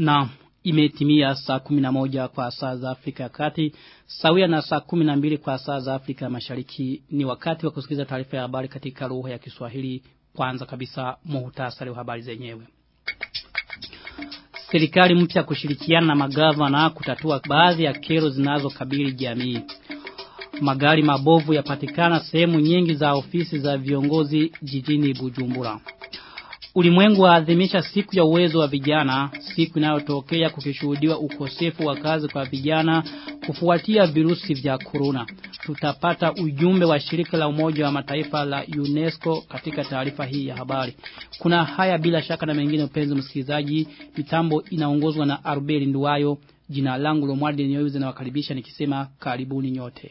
Na imetimia saa 11 kwa saa za Afrika ya Kati, sawia na saa 12 kwa saa za Afrika ya Mashariki. Ni wakati wa kusikiliza taarifa ya habari katika lugha ya Kiswahili. Kwanza kabisa muhtasari wa habari zenyewe. Serikali mpya kushirikiana na magavana kutatua baadhi ya kero zinazokabili jamii. Magari mabovu yapatikana sehemu nyingi za ofisi za viongozi jijini Bujumbura. Ulimwengu waadhimisha siku ya uwezo wa vijana, siku inayotokea kukishuhudiwa ukosefu wa kazi kwa vijana kufuatia virusi vya corona. Tutapata ujumbe wa shirika la umoja wa mataifa la UNESCO katika taarifa hii ya habari. Kuna haya bila shaka na mengine upenzi msikilizaji, mitambo inaongozwa na Arbeli Nduwayo, jina langu Lomwadi Nyoyuze na wakaribisha nikisema karibuni nyote.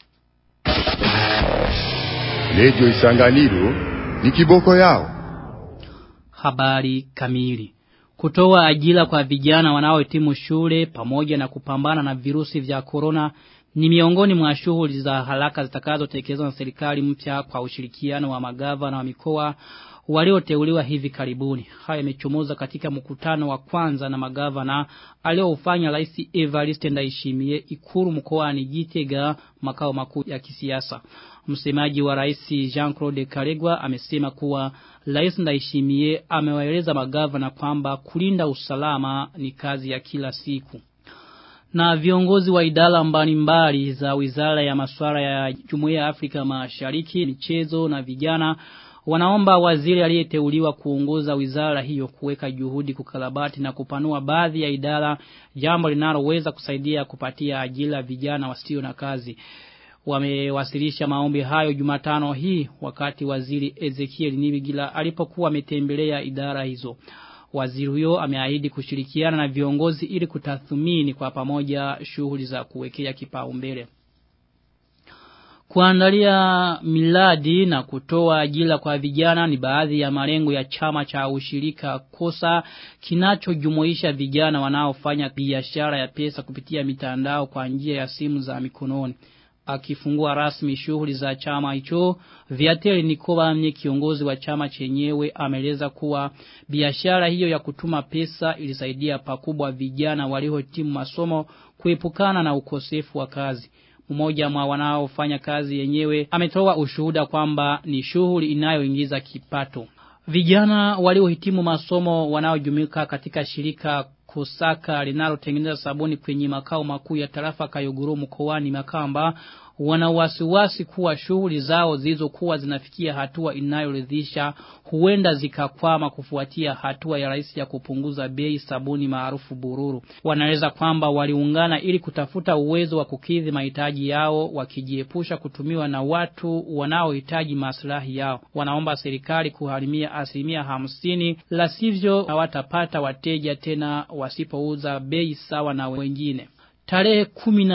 Lejo Isanganiro ni kiboko yao. Habari kamili. Kutoa ajira kwa vijana wanaohitimu shule pamoja na kupambana na virusi vya corona ni miongoni mwa shughuli za haraka zitakazotekelezwa na serikali mpya kwa ushirikiano wa magavana wa mikoa walioteuliwa hivi karibuni. Haya yamechomoza katika mkutano wa kwanza na magavana aliofanya Rais Evariste Ndayishimiye Ikuru mkoani Gitega makao makuu ya kisiasa. Msemaji wa Rais Jean-Claude Karegwa amesema kuwa Rais Ndayishimiye amewaeleza magavana kwamba kulinda usalama ni kazi ya kila siku. Na viongozi wa idara mbalimbali za Wizara ya Masuala ya Jumuiya ya Afrika Mashariki, michezo na vijana wanaomba waziri aliyeteuliwa kuongoza wizara hiyo kuweka juhudi kukarabati na kupanua baadhi ya idara jambo linaloweza kusaidia kupatia ajira vijana wasio na kazi wamewasilisha maombi hayo Jumatano hii wakati waziri Ezekiel Nibigila alipokuwa ametembelea idara hizo. Waziri huyo ameahidi kushirikiana na viongozi ili kutathmini kwa pamoja shughuli za kuwekea kipaumbele. Kuandalia miladi na kutoa ajira kwa vijana ni baadhi ya malengo ya chama cha ushirika kosa kinachojumuisha vijana wanaofanya biashara ya pesa kupitia mitandao kwa njia ya simu za mikononi akifungua rasmi shughuli za chama hicho Viateli Nikoba mnye kiongozi wa chama chenyewe ameleza kuwa biashara hiyo ya kutuma pesa ilisaidia pakubwa vijana waliohitimu masomo kuepukana na ukosefu wa kazi mmoja mwa wanaofanya kazi yenyewe ametoa ushuhuda kwamba ni shughuli inayoingiza kipato vijana waliohitimu masomo wanaojumika katika shirika Kusaka linalotengeneza sabuni kwenye makao makuu ya tarafa Kayoguru mkoani Makamba wana wasiwasi kuwa shughuli zao zilizokuwa zinafikia hatua inayoridhisha huenda zikakwama kufuatia hatua ya rais ya kupunguza bei sabuni maarufu bururu. Wanaeleza kwamba waliungana ili kutafuta uwezo wa kukidhi mahitaji yao wakijiepusha kutumiwa na watu wanaohitaji maslahi yao. Wanaomba serikali kuharimia asilimia hamsini la sivyo hawatapata wateja tena wasipouza bei sawa na wengine. Tarehe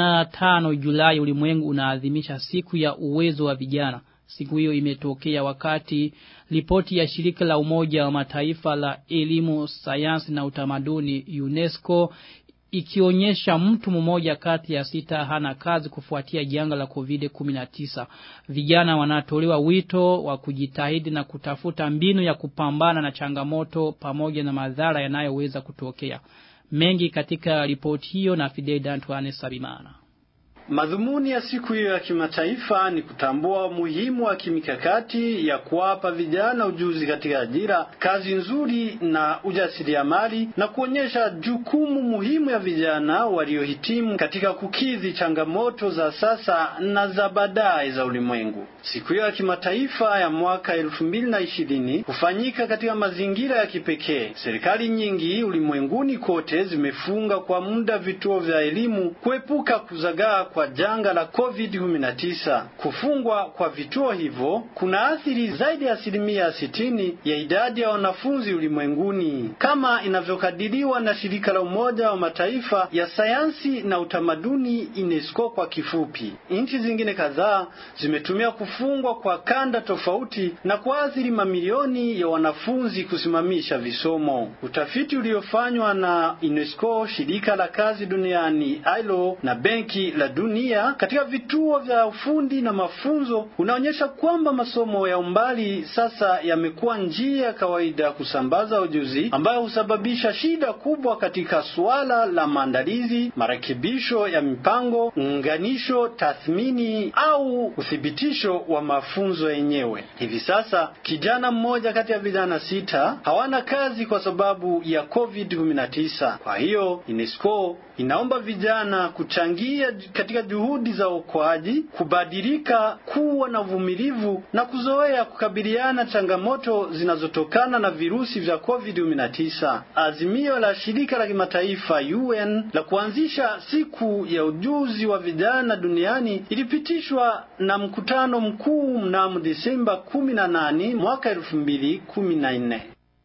tano Julai ulimwengu unaadhimisha siku ya uwezo wa vijana. Siku hiyo imetokea wakati ripoti ya shirika la umoja wa mataifa la elimu, sayansi na utamaduni UNESCO ikionyesha mtu mmoja kati ya sita hana kazi kufuatia janga la COVID-19. Vijana wanatolewa wito wa kujitahidi na kutafuta mbinu ya kupambana na changamoto pamoja na madhara yanayoweza kutokea. Mengi katika ripoti hiyo na Fidel Dantuane Sabimana. Madhumuni ya siku hiyo ya kimataifa ni kutambua umuhimu wa kimikakati ya kuwapa vijana ujuzi katika ajira, kazi nzuri na ujasiriamali na kuonyesha jukumu muhimu ya vijana waliohitimu katika kukidhi changamoto za sasa na za baadaye za ulimwengu. Siku hiyo ya kimataifa ya mwaka elfu mbili na ishirini hufanyika katika mazingira ya kipekee. Serikali nyingi ulimwenguni kote zimefunga kwa muda vituo vya elimu kuepuka kuzagaa kwa janga la COVID-19. Kufungwa kwa vituo hivyo kuna athiri zaidi ya asilimia sitini ya idadi ya wanafunzi ulimwenguni kama inavyokadiriwa na shirika la Umoja wa Mataifa ya sayansi na utamaduni UNESCO kwa kifupi. Nchi zingine kadhaa zimetumia kufungwa kwa kanda tofauti na kuathiri mamilioni ya wanafunzi kusimamisha visomo. Utafiti uliofanywa na UNESCO, shirika la kazi duniani ILO na benki la dunia dunia katika vituo vya ufundi na mafunzo unaonyesha kwamba masomo ya umbali sasa yamekuwa njia ya kawaida ya kusambaza ujuzi ambayo husababisha shida kubwa katika suala la maandalizi, marekebisho ya mipango, unganisho, tathmini au uthibitisho wa mafunzo yenyewe. Hivi sasa kijana mmoja kati ya vijana sita hawana kazi kwa sababu ya COVID-19. Kwa hiyo UNESCO inaomba vijana kuchangia katika juhudi za uokoaji, kubadilika, kuwa na uvumilivu na kuzoea kukabiliana changamoto zinazotokana na virusi vya COVID-19. Azimio la shirika la kimataifa UN la kuanzisha siku ya ujuzi wa vijana duniani ilipitishwa na mkutano mkuu mnamo Desemba 18 mwaka 2014.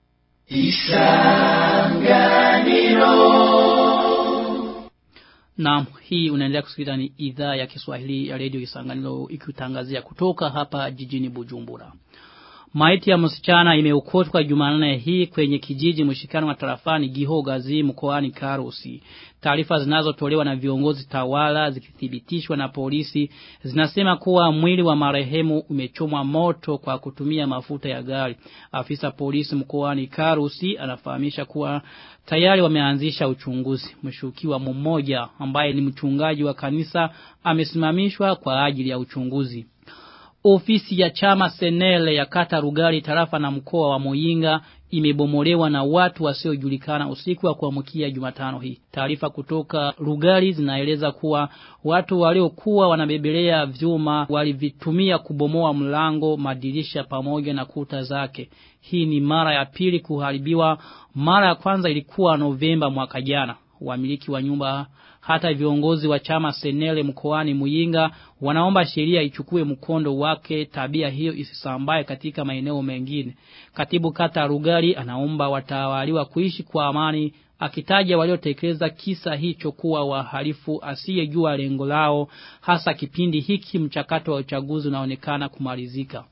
Naam, hii unaendelea kusikiliza ni idhaa ya Kiswahili ya Radio Isanganiro ikitangazia kutoka hapa jijini Bujumbura. Maiti ya msichana imeokotwa Jumanne hii kwenye kijiji mshikano wa tarafani Gihogazi mkoani Karusi. Taarifa zinazotolewa na viongozi tawala zikithibitishwa na polisi zinasema kuwa mwili wa marehemu umechomwa moto kwa kutumia mafuta ya gari. Afisa polisi mkoani Karusi anafahamisha kuwa tayari wameanzisha uchunguzi. Mshukiwa mmoja ambaye ni mchungaji wa kanisa amesimamishwa kwa ajili ya uchunguzi. Ofisi ya chama Senele ya kata Rugari tarafa na mkoa wa Muyinga imebomolewa na watu wasiojulikana usiku wa kuamkia Jumatano hii. Taarifa kutoka Rugari zinaeleza kuwa watu waliokuwa wanabebelea vyuma walivitumia kubomoa mlango, madirisha pamoja na kuta zake. Hii ni mara ya pili kuharibiwa. Mara ya kwanza ilikuwa Novemba mwaka jana. Wamiliki wa nyumba hata viongozi wa chama Senele mkoani Muyinga wanaomba sheria ichukue mkondo wake tabia hiyo isisambae katika maeneo mengine. Katibu kata Rugari anaomba watawaliwa kuishi kwa amani akitaja waliotekeleza kisa hicho kuwa wahalifu asiyejua lengo lao hasa kipindi hiki mchakato wa uchaguzi unaonekana kumalizika.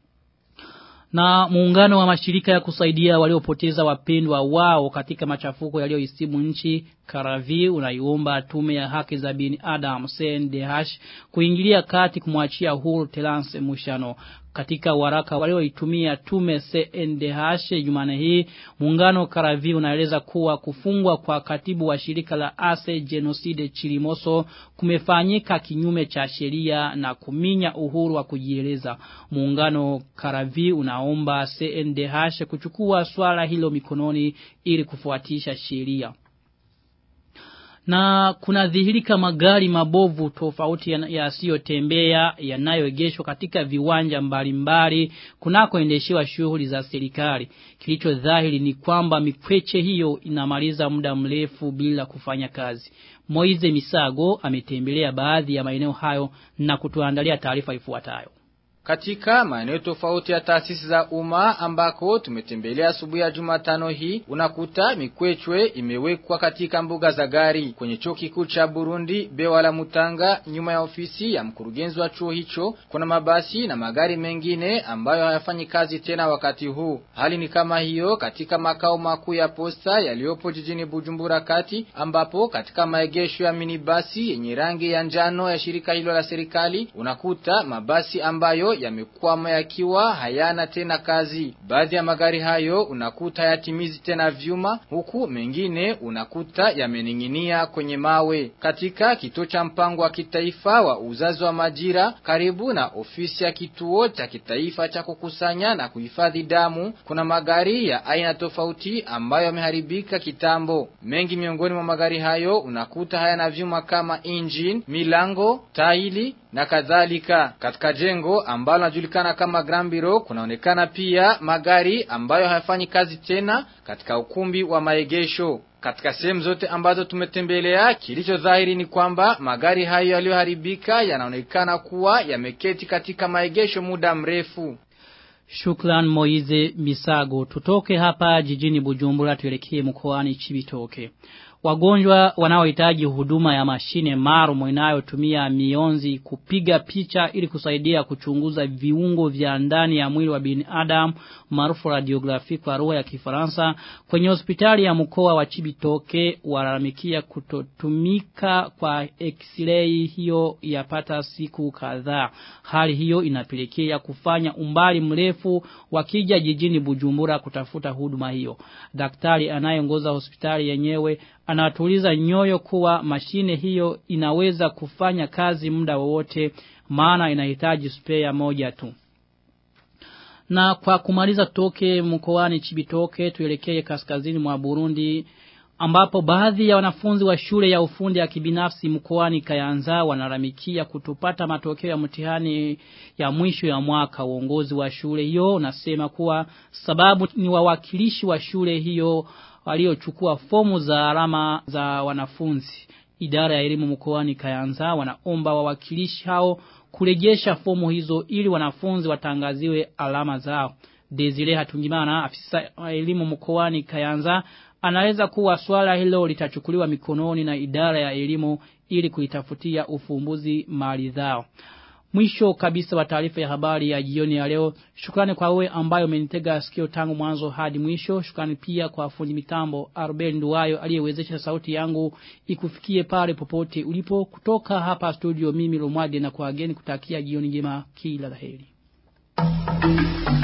Na muungano wa mashirika ya kusaidia waliopoteza wapendwa wao katika machafuko yaliyoisibu nchi Karavi unaiomba tume ya haki za binadamu CNDH kuingilia kati kumwachia huru Terence Mushano. Katika waraka walioitumia tume CNDH Jumane hii, muungano Karavi unaeleza kuwa kufungwa kwa katibu wa shirika la Ase Genocide Chilimoso kumefanyika kinyume cha sheria na kuminya uhuru wa kujieleza. Muungano Karavi unaomba CNDH kuchukua swala hilo mikononi ili kufuatisha sheria na kuna dhihirika magari mabovu tofauti yasiyotembea yanayoegeshwa katika viwanja mbalimbali kunakoendeshewa shughuli za serikali. Kilicho dhahiri ni kwamba mikweche hiyo inamaliza muda mrefu bila kufanya kazi. Moize Misago ametembelea baadhi ya maeneo hayo na kutuandalia taarifa ifuatayo. Katika maeneo tofauti ya taasisi za umma ambako tumetembelea asubuhi ya Jumatano hii, unakuta mikwechwe imewekwa katika mbuga za gari. Kwenye chuo kikuu cha Burundi, Bewa la Mutanga, nyuma ya ofisi ya mkurugenzi wa chuo hicho, kuna mabasi na magari mengine ambayo hayafanyi kazi tena wakati huu. Hali ni kama hiyo katika makao makuu ya posta yaliyopo jijini Bujumbura kati, ambapo katika maegesho ya minibasi yenye rangi ya njano ya shirika hilo la serikali, unakuta mabasi ambayo yamekwama yakiwa hayana tena kazi. Baadhi ya magari hayo unakuta yatimizi tena vyuma, huku mengine unakuta yameninginia kwenye mawe. Katika kituo cha mpango wa kitaifa wa uzazi wa majira karibu na ofisi ya kituo cha kitaifa cha kukusanya na kuhifadhi damu, kuna magari ya aina tofauti ambayo yameharibika kitambo. Mengi miongoni mwa magari hayo unakuta hayana vyuma kama engine, milango, taili na kadhalika. Katika jengo ambalo linajulikana kama Grand Bureau kunaonekana pia magari ambayo hayafanyi kazi tena katika ukumbi wa maegesho. Katika sehemu zote ambazo tumetembelea, kilicho dhahiri ni kwamba magari hayo yaliyoharibika yanaonekana kuwa yameketi katika maegesho muda mrefu. Shukran Moize Misago. Tutoke hapa jijini Bujumbura tuelekee mkoani Chibitoke. wagonjwa wanaohitaji huduma ya mashine maalum inayotumia mionzi kupiga picha ili kusaidia kuchunguza viungo vya ndani ya mwili wa binadamu maarufu radiografi kwa lugha ya Kifaransa kwenye hospitali ya mkoa wa Chibitoke walalamikia kutotumika kwa x-ray hiyo yapata siku kadhaa hali hiyo inapelekea kufanya umbali mrefu wakija jijini Bujumbura kutafuta huduma hiyo daktari anayeongoza hospitali yenyewe anatuliza nyoyo kuwa mashine hiyo inaweza kufanya kazi muda wowote maana inahitaji spare moja tu. Na kwa kumaliza toke mkoani Chibitoke tuelekee kaskazini mwa Burundi ambapo baadhi ya wanafunzi wa shule ya ufundi ya kibinafsi mkoani Kayanza wanaramikia kutopata matokeo ya mtihani ya mwisho ya mwaka uongozi wa shule hiyo unasema kuwa sababu ni wawakilishi wa shule hiyo waliochukua fomu za alama za wanafunzi. Idara ya elimu mkoani Kayanza wanaomba wawakilishi hao kurejesha fomu hizo ili wanafunzi watangaziwe alama zao. Desire Hatungimana afisa wa elimu mkoani Kayanza anaweza kuwa swala hilo litachukuliwa mikononi na idara ya elimu ili kuitafutia ufumbuzi mali zao. Mwisho kabisa wa taarifa ya habari ya jioni ya leo. Shukrani kwa wewe ambayo umenitega sikio tangu mwanzo hadi mwisho. Shukrani pia kwa fundi mitambo Arbel Nduwayo aliyewezesha sauti yangu ikufikie pale popote ulipo kutoka hapa studio mimi Lomwade na kwa ageni kutakia jioni njema kila laheri.